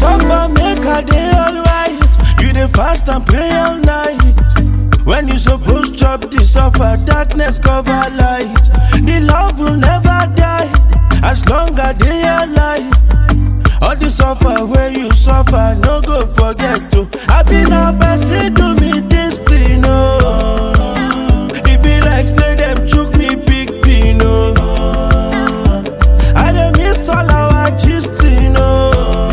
suffer, make a day alright. You dey fast and pray all night. When you suppose chop the suffer, darkness cover light. The love will never die as long as they alive. All the suffer where you suffer, no go forget to. I be na person to me this thing, no. It be like say them chook me big pin, no. I dey miss all our gisting, no.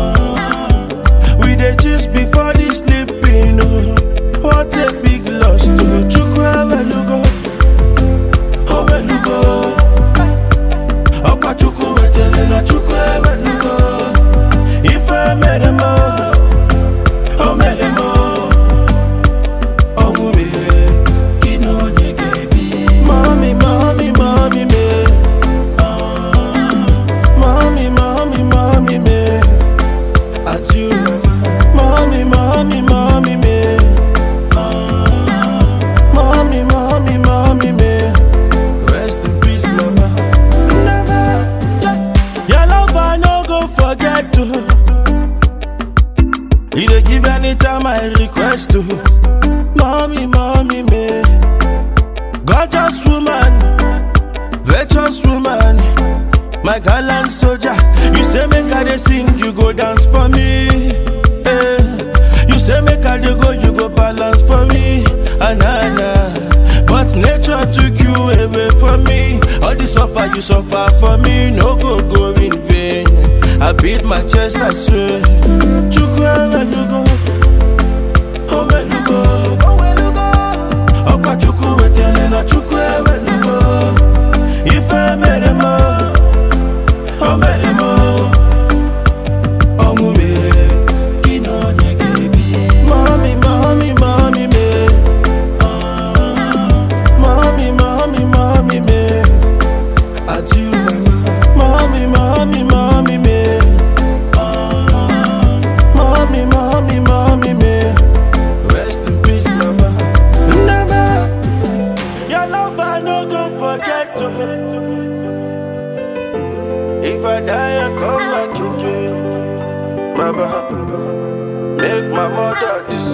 We dey gist before the sleeping, no. What a big loss to Chukwu Ewelugo, Owelugo. Ọkwa Chukwu wetele na Chukwu Ewelugo. Ife mere m, o mere m, ọnwụ mere gị na onye ga-ebi. Mami, mami, mami me. Mami, mami, mami me. At you, mami, mami, mami me. Mami, mami, mami me. Rest in peace, mama. Your love I no go forget to. You dey give anytime I request to. Mommy, mommy, me. Gorgeous woman, virtuous woman, my gallant soldier. You say make I dey sing, you go dance for me. Eh. You say make I dey go, you go balance for me. Anana. But nature took you away from me. All the suffer you suffer for me, no go go in vain. I beat my chest, I swear. Chukwu ewelugo, owelugo. Ọkwa Chukwu wetele na Chukwu ewelugo. Ife mere m, o mere m. Ọnwụ mere gị na onye ga-ebi. Mami, mami, mami me. Mami, mami, mami me. Adieu, mama. Mami, mami, mami me. Mami, mami, mami me. Rest in peace, mama. Never. Your love I no go forget to. If I die, I come back to you. Baba, make my mother the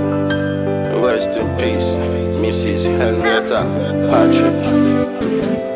same. Rest in peace, Mrs. Henrietta Patrick.